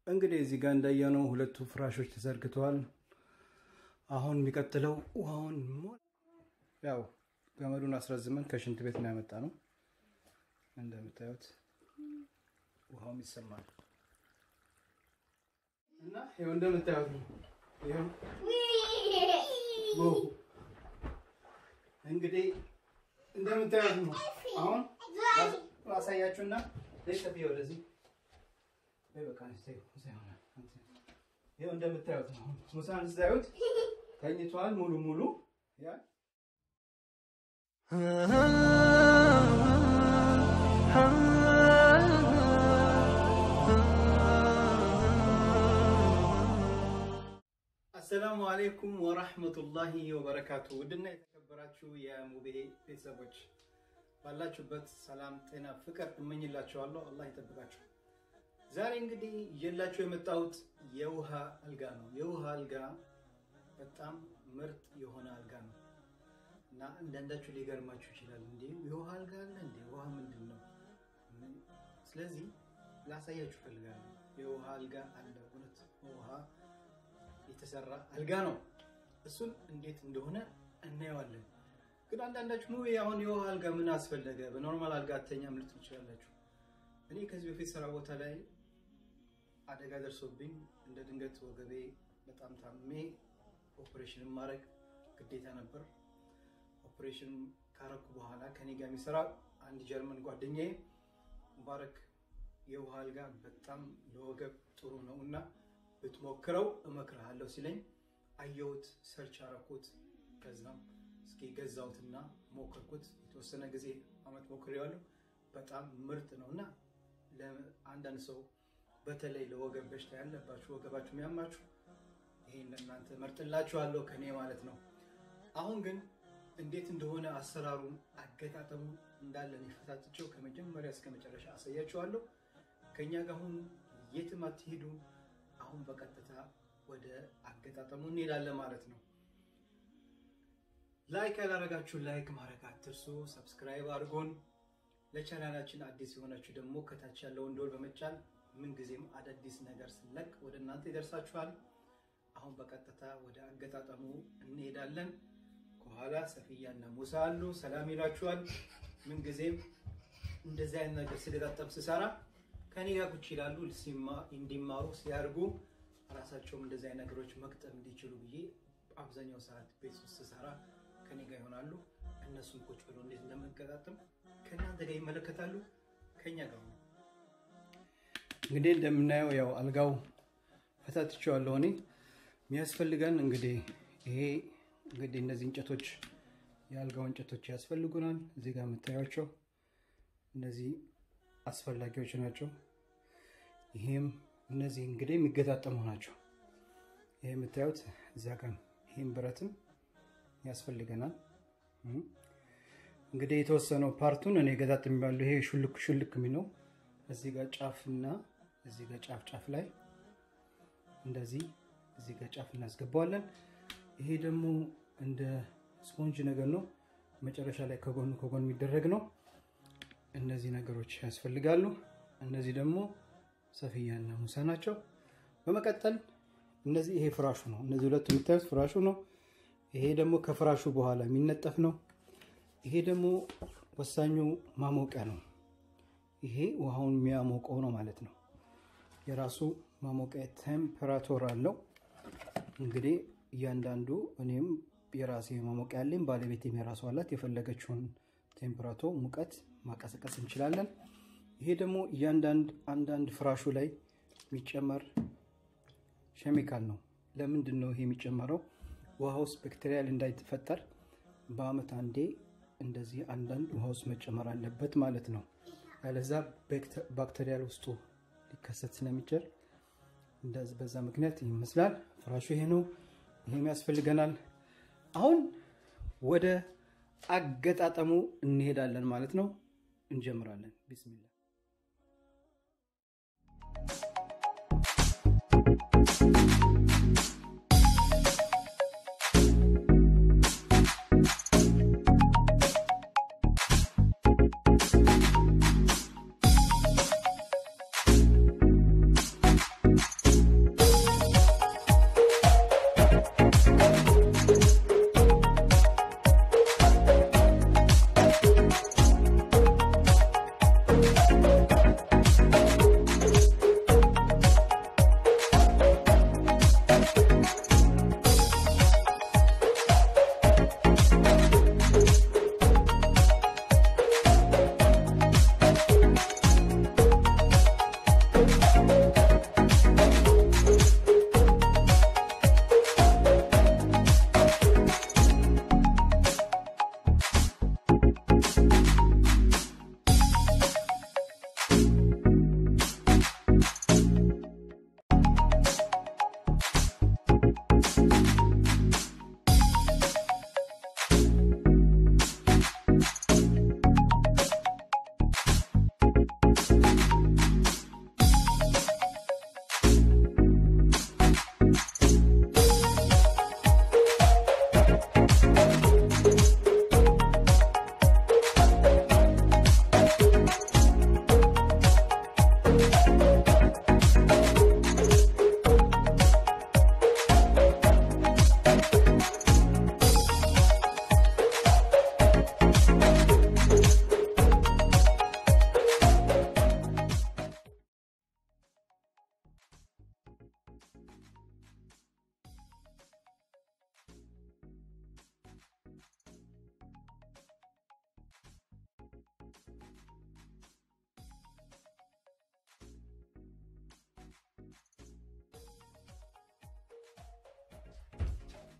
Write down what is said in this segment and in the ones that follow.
እንግዲህ እዚህ ጋር እንዳየነው ሁለቱ ፍራሾች ተዘርግተዋል። አሁን የሚቀጥለው ውሃውን ያው ገመዱን አስረዝመን ከሽንት ቤት ነው ያመጣ ነው። እንደምታዩት ውሃውም ይሰማል እና ይኸው እንደምታዩት ነው። ይኸው እንግዲህ እንደምታዩት ነው። አሁን አሳያችሁና ደስተፊ ወደዚህ ይኸው እንደምታዩት ነው። ሙሳን ስታዩት ተኝቷል ሙሉ ሙሉ ያ አሰላሙ አሌይኩም ወራህመቱላሂ ወበረካቱ። ውድና የተከበራችሁ የሙቤ ቤተሰቦች ባላችሁበት ሰላም፣ ጤና፣ ፍቅር እመኝላችኋለሁ። አላህ ይጠብቃችሁ። ዛሬ እንግዲህ ይዤላችሁ የመጣሁት የውሃ አልጋ ነው። የውሃ አልጋ በጣም ምርጥ የሆነ አልጋ ነው እና አንዳንዳችሁ ሊገርማችሁ ይችላል። እንዴ የውሃ አልጋ አለ እንዴ? ውሃ ምንድን ነው? ስለዚህ ላሳያችሁ ፈልጋለሁ። የውሃ አልጋ አለ። እውነት ውሃ የተሰራ አልጋ ነው። እሱን እንዴት እንደሆነ እናየዋለን። ግን አንዳንዳችሁ ሙቤ አሁን የውሃ አልጋ ምን አስፈለገ? በኖርማል አልጋ አተኛም ልትሉ ትችላላችሁ። እኔ ከዚህ በፊት ስራ ቦታ ላይ አደጋ ደርሶብኝ እንደ ድንገት ወገቤ በጣም ታሜ ኦፕሬሽን ማድረግ ግዴታ ነበር። ኦፕሬሽን ካረኩ በኋላ ከኔ ጋር የሚሰራ አንድ ጀርመን ጓደኛዬ ሙባረክ የውሃ አልጋ በጣም ለወገብ ጥሩ ነው እና ብትሞክረው እመክርሃለሁ ሲለኝ አየሁት፣ ሰርች አረኩት። ከዛም እስኪ ገዛሁትና ሞከርኩት። የተወሰነ ጊዜ አመት ሞክሬዋለሁ። በጣም ምርጥ ነው እና ለአንዳንድ ሰው በተለይ ለወገብ በሽታ ያለባችሁ ወገባችሁ የሚያማችሁ ይሄን ለእናንተ መርጥላችኋለሁ ከኔ ማለት ነው። አሁን ግን እንዴት እንደሆነ አሰራሩን አገጣጠሙ እንዳለን የፈታትቸው ከመጀመሪያ እስከ መጨረሻ አሳያችኋለሁ። ከእኛ ጋር ሁኑ፣ የትም አትሄዱ። አሁን በቀጥታ ወደ አገጣጠሙ እንሄዳለን ማለት ነው። ላይክ ያላረጋችሁ ላይክ ማድረግ አትርሱ። ሰብስክራይብ አድርጎን ለቻናላችን አዲስ የሆናችሁ ደግሞ ከታች ያለውን ደወል በመጫን ምንጊዜም አዳዲስ ነገር ስለቅ ወደ እናንተ ይደርሳችኋል። አሁን በቀጥታ ወደ አገጣጠሙ እንሄዳለን። ከኋላ ሰፊያና ሙሳ አሉ፣ ሰላም ይላችኋል። ምንጊዜም እንደዚህ አይነት ነገር ስገጣጠም ስሰራ ከኔ ጋር ቁጭ ይላሉ፣ እንዲማሩ ሲያድጉ ራሳቸውም እንደዚህ አይነት ነገሮች መቅጠም እንዲችሉ ብዬ አብዛኛው ሰዓት ቤት ውስጥ ስሰራ ከኔ ጋር ይሆናሉ። እነሱም ቁጭ ብሎ እንዴት እንደምንገጣጥም ከእናንተ ጋር ይመለከታሉ። ከኛ ጋር ነው እንግዲህ እንደምናየው ያው አልጋው ፈታትቼዋለሁ። እኔ የሚያስፈልገን እንግዲህ ይሄ እንግዲህ እነዚህ እንጨቶች የአልጋው እንጨቶች ያስፈልጉናል። እዚህ ጋር የምታዩቸው እነዚህ አስፈላጊዎች ናቸው። ይሄም እነዚህ እንግዲህ የሚገጣጠሙ ናቸው። ይሄ የምታዩት እዛ ጋር ይህም ብረትም ያስፈልገናል። እንግዲህ የተወሰነው ፓርቱን እኔ ገጣጥም ያለው ይሄ ሹልክ ሹልክ የሚለው እዚህ ጋር ጫፍና እዚህ ጋር ጫፍ ጫፍ ላይ እንደዚህ እዚህ ጋር ጫፍ እናስገባዋለን። ይሄ ደግሞ እንደ ስፖንጅ ነገር ነው። መጨረሻ ላይ ከጎኑ ከጎን የሚደረግ ነው። እነዚህ ነገሮች ያስፈልጋሉ። እነዚህ ደግሞ ሰፊያና ሙሳ ናቸው። በመቀጠል እነዚህ ይሄ ፍራሹ ነው። እነዚህ ሁለቱ የምታዩት ፍራሹ ነው። ይሄ ደግሞ ከፍራሹ በኋላ የሚነጠፍ ነው። ይሄ ደግሞ ወሳኙ ማሞቂያ ነው። ይሄ ውሃውን የሚያሞቀው ነው ማለት ነው። የራሱ ማሞቂያ ቴምፐራቶር አለው። እንግዲህ እያንዳንዱ እኔም የራሴ ማሞቂያ አለኝ፣ ባለቤቴም የራሱ አላት። የፈለገችውን ቴምፐራቶ ሙቀት ማቀሰቀስ እንችላለን። ይሄ ደግሞ እያንዳንድ አንዳንድ ፍራሹ ላይ የሚጨመር ኬሚካል ነው። ለምንድን ነው ይሄ የሚጨመረው? ውሃ ውስጥ ባክቴሪያል እንዳይፈጠር በአመት አንዴ እንደዚህ አንዳንድ ውሃ ውስጥ መጨመር አለበት ማለት ነው። ያለዛ ባክቴሪያል ውስጡ ሊከሰት ስለሚችል በዛ ምክንያት ይመስላል። ፍራሹ ይሄ ነው። ይሄም ያስፈልገናል። አሁን ወደ አገጣጠሙ እንሄዳለን ማለት ነው። እንጀምራለን። ቢስሚላ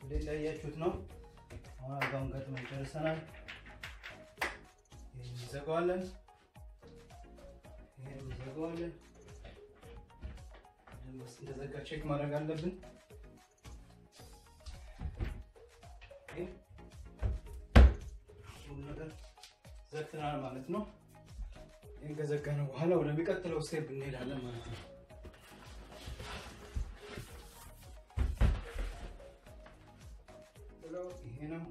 እንግዲህ እንዳያችሁት ነው። አሁን አልጋውን ገጥመን ጨርሰናል። ይህን እንዘጋዋለን። ይህን እንዘጋዋለን። እንደዘጋ ቼክ ማድረግ አለብን። ሁሉ ነገር ዘግተናል ማለት ነው። ይህን ከዘጋነው በኋላ ወደሚቀጥለው ስቴፕ እንሄዳለን ማለት ነው። ይሄ ነው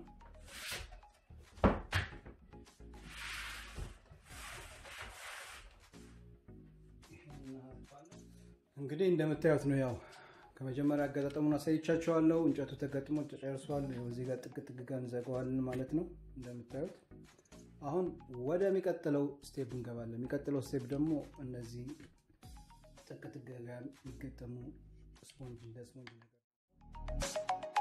እንግዲህ እንደምታዩት ነው። ያው ከመጀመሪያ አገጣጠሙን አሳይቻቸዋለሁ። እንጨቱ ተገጥሞ ተጨርሷል። እዚህ ጋር ጥግ ጥግ ጋር እንዘጋዋለን ማለት ነው። እንደምታዩት አሁን ወደሚቀጥለው ስቴፕ እንገባለን። የሚቀጥለው ስቴፕ ደግሞ እነዚህ ጥግ ጥግ ጋር የሚገጠሙ ስፖንጅ እንደ ስፖንጅ ነገር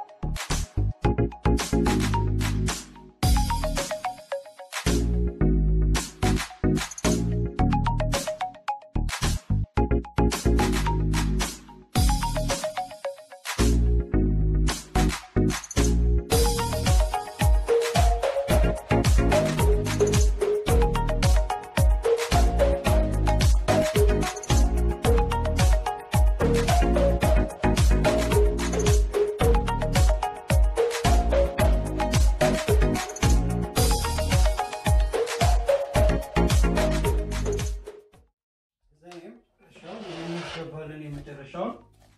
እናስገባለን የመጨረሻውን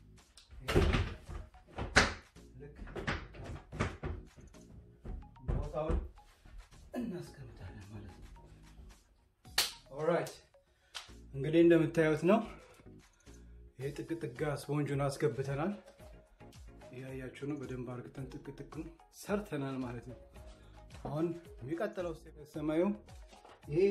ልክ ቦታውን እናስቀምጣለን ማለት ነው። ኦራይት እንግዲህ እንደምታዩት ነው። ይሄ ጥቅ ጥጋ ስፖንጁን አስገብተናል። እያያችሁ ነው። በደንብ አርግተን ጥቅ ጥቅም ሰርተናል ማለት ነው። አሁን የሚቀጥለው ሰማዩ ይሄ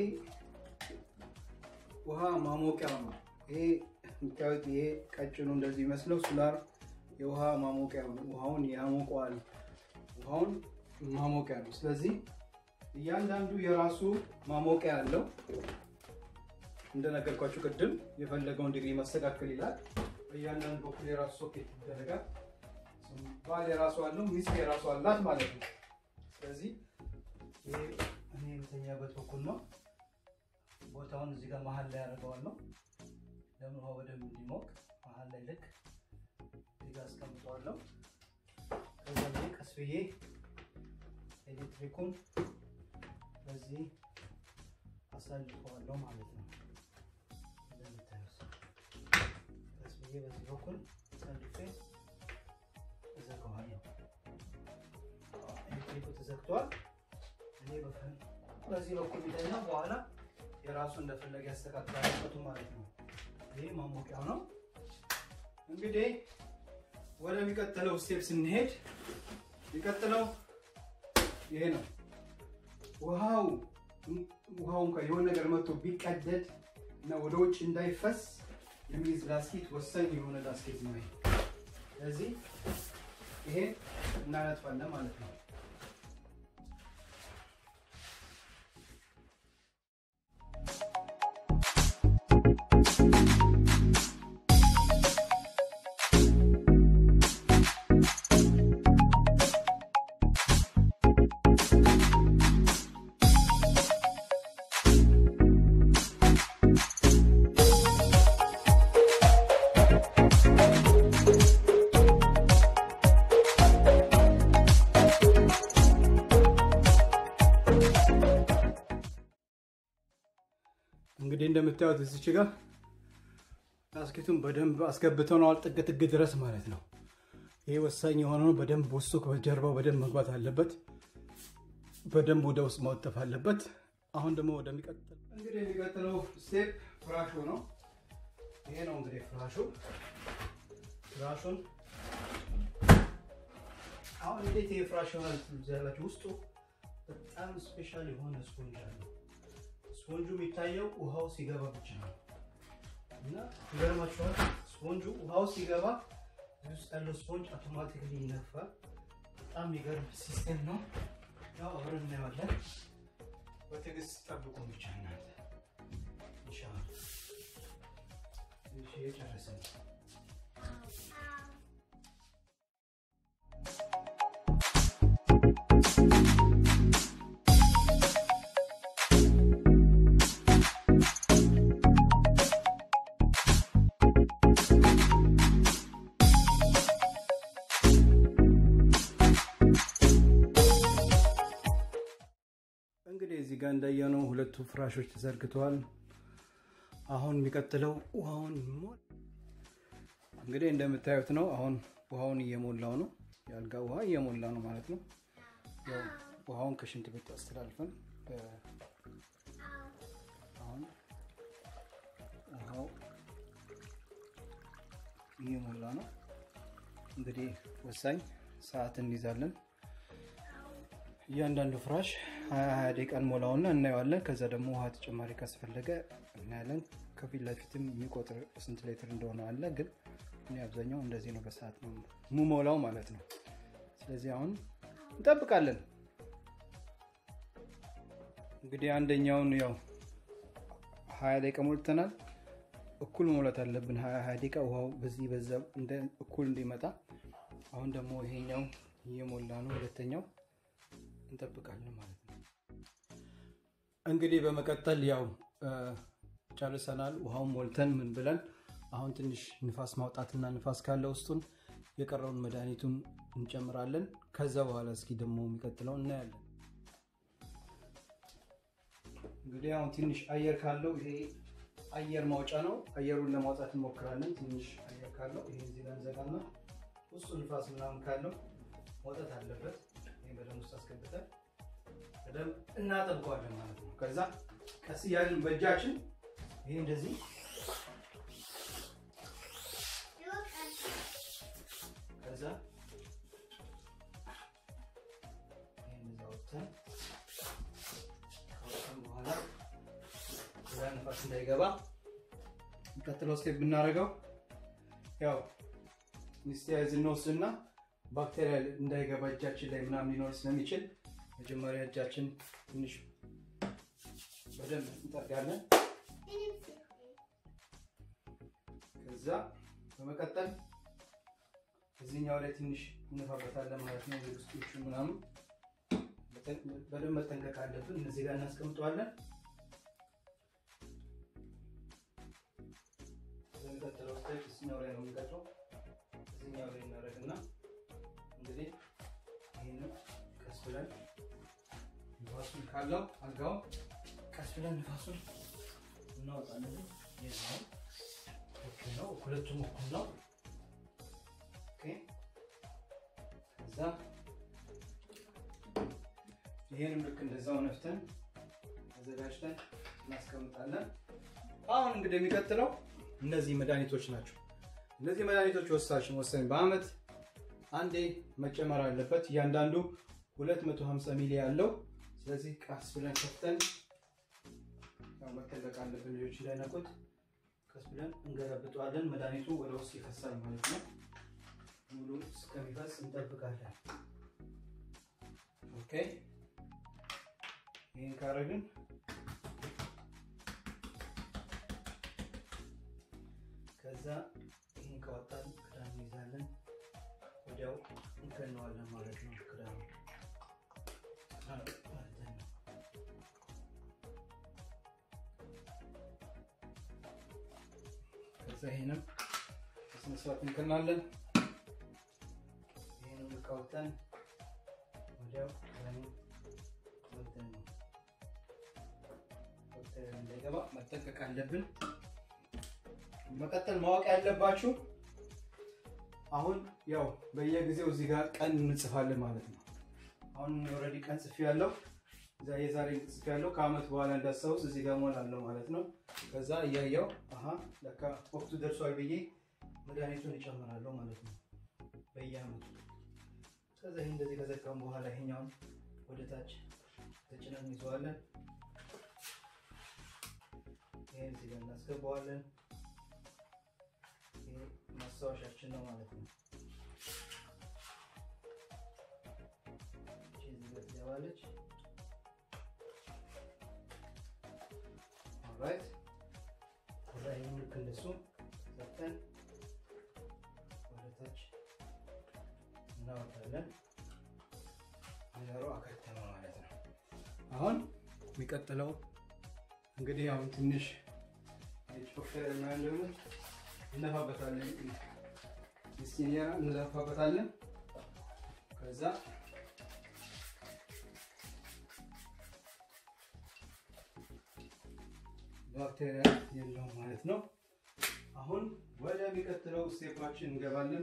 ውሃ ማሞቂያ ነው። ይሄ የምታዩት ይሄ ቀጭኑ እንደዚህ ይመስለው ሶላር የውሃ ማሞቂያ ነው። ውሃውን ያሞቀዋል። ውሃውን ማሞቂያ ነው። ስለዚህ እያንዳንዱ የራሱ ማሞቂያ አለው። እንደነገርኳችሁ ቅድም የፈለገውን ዲግሪ መስተካከል ይላል። በእያንዳንዱ በኩል የራሱ ሶኬት ይደረጋል። ባል የራሱ አለው፣ ሚስት የራሱ አላት ማለት ነው። ስለዚህ ይሄ እኔ የምተኛበት በኩል ነው። ቦታውን እዚህ ጋር መሀል ላይ ያደርገዋለሁ። ለምን ውሃ በደንብ እንዲሞቅ መሀል ላይ ልክ እዚህ ጋር አስቀምጠዋለሁ። ከዛ ላይ ቀስ ብዬ ኤሌክትሪኩን በዚህ አሳልፈዋለሁ ማለት ነው። እንደምታዩት ቀስ ብዬ በዚህ በኩል አሳልፌ እዘጋዋለሁ። ኤሌክትሪኩ ተዘግቷል። እኔ በዚህ በኩል ቢተኛ በኋላ የራሱ እንደፈለገ ያስተካክላል ማለት ነው። ይህ ማሞቂያው ነው። እንግዲህ ወደሚቀጥለው ስቴፕ ስንሄድ የሚቀጥለው ይሄ ነው። ውሃው ውሃው እንኳ የሆነ ነገር መጥቶ ቢቀደድ እና ወደ ውጭ እንዳይፈስ የሚይዝ ላስኬት ወሳኝ የሆነ ላስኬት ነው። ስለዚህ ይሄ እናነጥፋለን ማለት ነው። እንግዲህ እንደምታዩት እዚች ጋር ላስኬቱን በደንብ አስገብተነዋል፣ ጥግ ጥግ ድረስ ማለት ነው። ይሄ ወሳኝ የሆነው በደንብ ውስጡ ከጀርባው በደንብ መግባት አለበት። በደንብ ወደ ውስጥ መወጠፍ አለበት። አሁን ደግሞ ወደሚቀጥል እንግዲህ የሚቀጥለው ስቴፕ ፍራሹ ነው። ይሄ ነው እንግዲህ ፍራሹ ፍራሹን አሁን እንዴት ይሄ ፍራሽ ይሆናል ያላችሁ ውስጡ በጣም ስፔሻል የሆነ ስፖንጅ አለው። ስፖንጁ የሚታየው ውሃው ሲገባ ብቻ ነው እና ይገርማችኋል። ስፖንጁ ውሃው ሲገባ ውስጥ ያለው ስፖንጅ አውቶማቲክሊ ይነፋል። በጣም የሚገርም ሲስቴም ነው። ያው አብረን እናየዋለን። በትዕግስት ጠብቁ ብቻ እናንተ ኢንሻላህ። እሺ የጨረስን ጋር እንዳየነው ሁለቱ ፍራሾች ተዘርግተዋል። አሁን የሚቀጥለው ውሃውን እንግዲህ እንደምታዩት ነው። አሁን ውሃውን እየሞላው ነው። የአልጋ ውሃ እየሞላ ነው ማለት ነው። ያው ውሃውን ከሽንት ቤት አስተላልፈን አሁን ውሃው እየሞላ ነው። እንግዲህ ወሳኝ ሰዓት እንይዛለን። እያንዳንዱ ፍራሽ ሀያ ሀያ ደቂቃ እንሞላውና እናየዋለን። ከዛ ደግሞ ውሃ ተጨማሪ ካስፈለገ እናያለን። ከፊት ለፊትም የሚቆጥር ስንት ሌትር እንደሆነ አለ። ግን እኔ አብዛኛው እንደዚህ ነው፣ በሰዓት ነው የምሞላው ማለት ነው። ስለዚህ አሁን እንጠብቃለን። እንግዲህ አንደኛውን ያው ሀያ ደቂቃ ሞልተናል። እኩል መሙላት አለብን። ሀያ ሀያ ደቂቃ ውሃው በዚህ በዛ እኩል እንዲመጣ። አሁን ደግሞ ይሄኛው እየሞላ ነው። ሁለተኛው እንጠብቃለን ማለት ነው። እንግዲህ በመቀጠል ያው ጨርሰናል። ውሃውን ሞልተን ምን ብለን አሁን ትንሽ ንፋስ ማውጣትና ንፋስ ካለ ውስጡን የቀረውን መድኃኒቱን እንጨምራለን። ከዛ በኋላ እስኪ ደግሞ የሚቀጥለው እናያለን። እንግዲህ አሁን ትንሽ አየር ካለው ይሄ አየር ማውጫ ነው። አየሩን ለማውጣት እንሞክራለን። ትንሽ አየር ካለው ይሄ እዚህ ጋር እንዘጋና ውስጡ ንፋስ ምናምን ካለው መውጣት አለበት። ይሄ በደንብ ውስጥ አስገብተን በደንብ እናጠብቀዋለን ማለት ነው። ከዛ ቀስ እያልን በእጃችን ይሄ እንደዚህ ከዛ ይሄን አውጥተን ካወጣን በኋላ ያ ንፋስ እንዳይገባ የሚቀጥለው ስቴፕ ብናደርገው ያው ሚስቲያዝ እንወስድና ባክቴሪያ እንዳይገባ እጃችን ላይ ምናምን ሊኖር ስለሚችል መጀመሪያ እጃችን ትንሽ በደንብ እንጠርጋለን። ከዛ በመቀጠል እዚህኛው ላይ ትንሽ እንፋበታለን ማለት ነው። ውስጦቹ ምናምን በደንብ መጠንቀቅ አለብን። እነዚህ ጋር እናስቀምጠዋለን። በሚቀጥለው ስቴፕ እዚህኛው ላይ ነው የሚቀጥለው። እዚህኛው ላይ እናደርግና እንግዲህ ይህንን ቀስ ብለን ንፋሱን ካለው አልጋው ቀስ ብለን ንፋሱን እናወጣለን። የዛው እኩል ነው፣ ሁለቱም እኩል ነው። ከዛ ይህንም ልክ እንደዛው ነፍተን አዘጋጅተን እናስቀምጣለን። አሁን እንግዲህ የሚቀጥለው እነዚህ መድኃኒቶች ናቸው። እነዚህ መድኃኒቶች ወሳኝ ወሳኝ በአመት አንዴ መጨመር አለበት። እያንዳንዱ 250 ሚሊ ያለው ስለዚህ ቀስ ብለን ከፍተን መጠንቀቅ አለብን፣ ልጆች እንዳይነቁት። ቀስ ብለን እንገለብጠዋለን። መድኃኒቱ ወደ ውስጥ ይፈሳል ማለት ነው። ሙሉ እስከሚፈስ እንጠብቃለን። ኦኬ ይህን ካረግን ከዛ ይህን ካወጣን ክዳን እንይዛለን። ወዲያው እንከነዋለን ማለት ነው። ክዳኑ ከዛ ይህንም በስነስርዓት እንከናለን። ይህንም ካወጣን ወዲያው ክዳኑ ወጥተን ነው ባክቴሪያ እንዳይገባ መጠንቀቅ አለብን። መቀጠል ማወቅ ያለባችሁ አሁን ያው በየጊዜው እዚህ ጋር ቀን እንጽፋለን ማለት ነው። አሁን ኦልሬዲ ቀን ጽፌ ያለው የዛሬ ጽፌ ያለው ከአመት በኋላ እንዳስታውስ እዚህ ጋር ሞላለሁ ማለት ነው። ከዛ እያየው አሀ ለካ ወቅቱ ደርሷል ብዬ መድኃኒቱን ይጨምራለሁ ማለት ነው በየአመቱ። ከዛ ይህ እንደዚህ ከዘጋም በኋላ ይሄኛውን ወደ ታች ተጭነን እንይዘዋለን። ይህን እዚህ ጋር እናስገባዋለን። ማስታወሻችን ነው ማለት ነው። እዚህ ጋር ትገባለች። ኦልራይት ከዛ ይህን ልክ እንደሱ ሰጥተን ወደ ታች እናወጣለን። ነገሩ አከተመ ማለት ነው። አሁን የሚቀጥለው እንግዲህ አሁን ትንሽ ጮፌር ምናምን እንለፋበታለን ሚስቲኒያ እንለፋበታለን። ከዛ ባክቴሪያ የለውም ማለት ነው። አሁን ወደሚቀጥለው ስቴፓችን እንገባለን።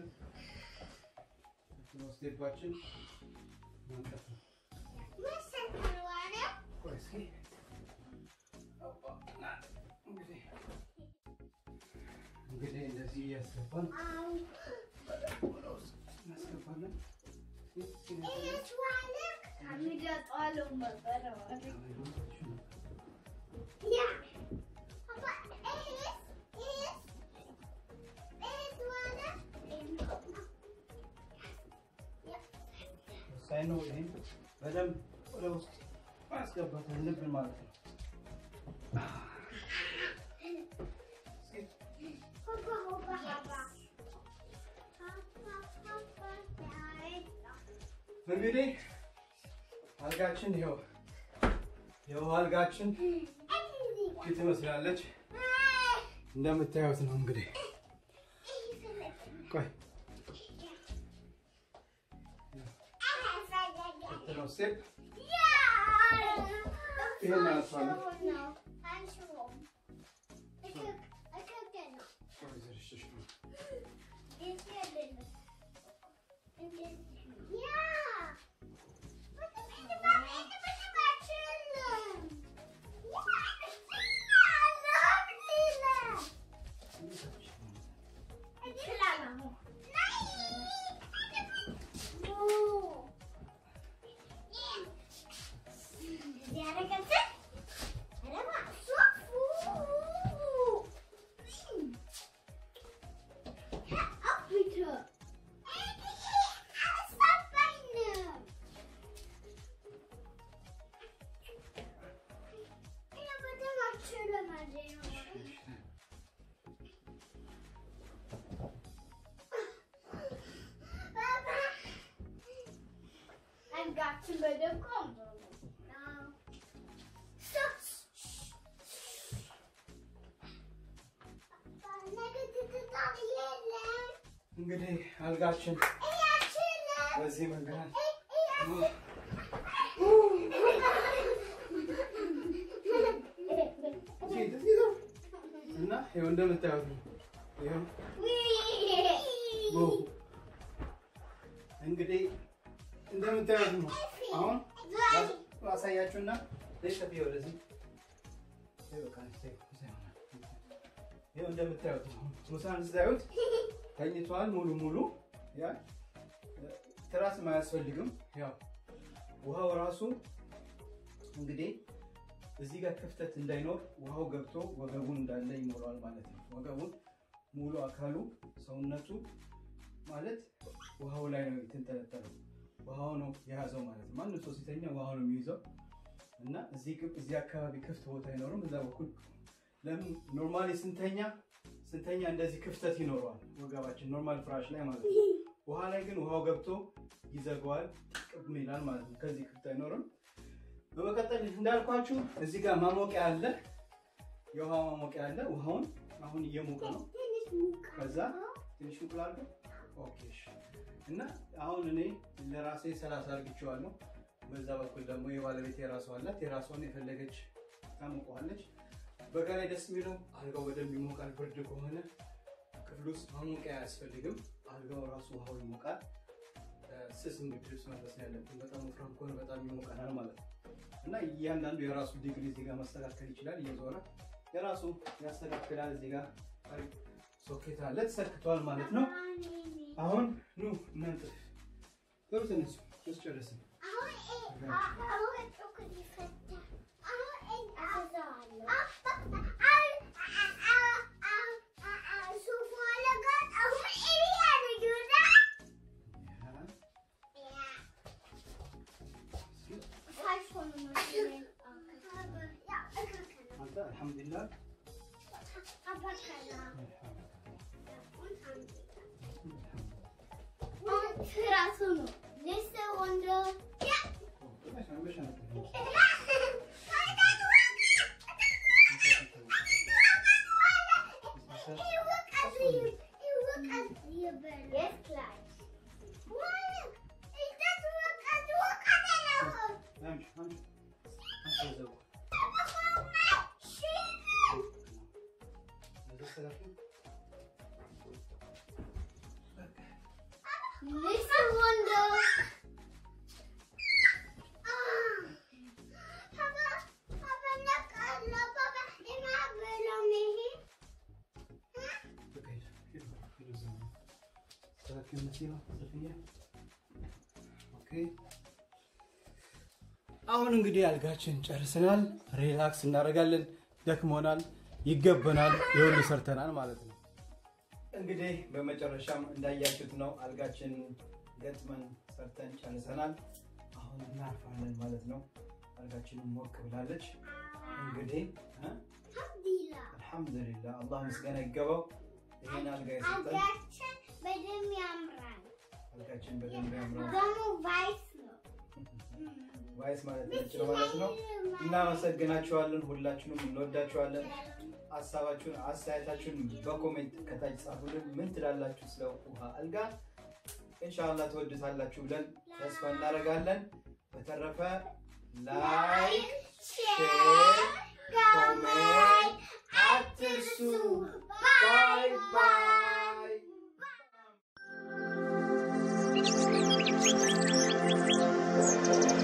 ስቴፓችን ማንቀፍ ነው። ቆይ እስኪ እንግዲህ እንግዲህ እንደዚህ እያስገባን ወደ ውስጥ እናስገባለን። ወሳኝ ነው። ይሄን በደንብ ወደ ውስጥ ማስገባት አለብን ማለት ነው። እንግዲህ አልጋችን ይኸው ይኸው አልጋችን ፊት ትመስላለች እንደምታዩት ነው። እንግዲህ ቆይ ነው ስቴፕ ይሄን እናነሳለን። ቆይ ዘርሽሽ ነው አልጋችን በደንብ ቆንጆ ነው። እንግዲህ አልጋችን በዚህ መንገድ እና ይኸው እንደምታዩት ነው። ይኸው ዋው! እንግዲህ እንደምታዩት ነው። አሁን አሳያችሁና ለሸፊ ወደዚህ ይኸው እንደምታዩት ነው። ሙሳን ስታዩት ተኝቷል ሙሉ ሙሉ ያ ትራስም አያስፈልግም። ያው ውሃው ራሱ እንግዲህ እዚህ ጋር ክፍተት እንዳይኖር ውሃው ገብቶ ወገቡን እንዳለ ይሞላዋል ማለት ነው። ወገቡን ሙሉ አካሉ ሰውነቱ ማለት ውሃው ላይ ነው የተንጠለጠለው። ውሃው ነው የያዘው ማለት ነው። ማንም ሰው ሲተኛ ውሃው ነው የሚይዘው እና እዚህ ግብ- እዚህ አካባቢ ክፍት ቦታ አይኖርም። እዛ በኩል ለምን ኖርማሊ ስንተኛ ስንተኛ እንደዚህ ክፍተት ይኖረዋል ወገባችን ኖርማል ፍራሽ ላይ ማለት ነው። ውሃ ላይ ግን ውሃው ገብቶ ይዘጋዋል፣ ጥቅም ይላል ማለት ነው። ከዚህ ክፍት አይኖርም። በመቀጠል እንዳልኳችሁ እዚህ ጋር ማሞቂያ አለ፣ የውሃ ማሞቂያ አለ። ውሃውን አሁን እየሞቀ ነው። ከዛ ትንሽ ሙቅላል ኦኬ እሺ። እና አሁን እኔ ለራሴ ሰላሳ አርግቼዋለሁ። በዛ በኩል ደግሞ የባለቤት የራሷ አላት። የራሷን የፈለገች ታሞቀዋለች። በጋ ላይ ደስ የሚለው አልጋው በደንብ ይሞቃል። ብርድ ከሆነ ክፍል ውስጥ ማሞቂያ አያስፈልግም። አልጋው ራሱ ውሃው ይሞቃል። ስስ እንግዲህ ልብስ መልበስ ነው ያለብን። በጣም ወፍራም ከሆነ በጣም ይሞቀናል ማለት ነው። እና እያንዳንዱ የራሱ ዲግሪ እዚህ ጋር ማስተካከል ይችላል። እየዞረ የራሱ ያስተካክላል። እዚህ ጋር አሪፍ ሶኬት አለ ተሰክቷል ማለት ነው። አሁን ኑ እናንተ ጥሩ ትንሱ ስጨርስን አንተ አልሐምዱሊላህ ትራሱ ነው ሌስ ወንዶ Yes, class. መሰላችሁ? Little wonder. Ah. Papa, Papa, look, uh, look, Papa, am I below me? Huh? በቃ ሂድ፣ ሂድ፣ ሂድ እዛ ነው። አስተካክል መሲባ፣ ዘፍዬ። ኦኬ። አሁን እንግዲህ አልጋችን ጨርሰናል። ሪላክስ እናደርጋለን። ደክሞናል፣ ይገበናል። የሁሉ ሰርተናል ማለት ነው። እንግዲህ በመጨረሻም እንዳያችሁት ነው አልጋችን ገጥመን ሰርተን ጨርሰናል። አሁን እናርፋለን ማለት ነው። አልጋችንን ሞቅ ብላለች። እንግዲህ እ? Alhamdulillah. አልሐምዱሊላህ አላህ ምስጋና ይገባው። ይህን አልጋ የሰጠን አልጋችን በደንብ ያምራል። አልጋችን በደንብ ያምራል። ደግሞ ቫይስ ነው። ቫይስ ማለት ነጭ ነው ማለት ነው። እናመሰግናችኋለን። ሁላችሁንም እንወዳችኋለን። ሀሳባችሁን አስተያየታችሁን በኮሜንት ከታች ጻፉልን። ምን ትላላችሁ ስለ ውሃ አልጋ? ኢንሻአላህ ትወዱታላችሁ ብለን ተስፋ እናደርጋለን። በተረፈ ላይክ፣ ሼር፣ ኮሜንት አትርሱ። ባይ ባይ።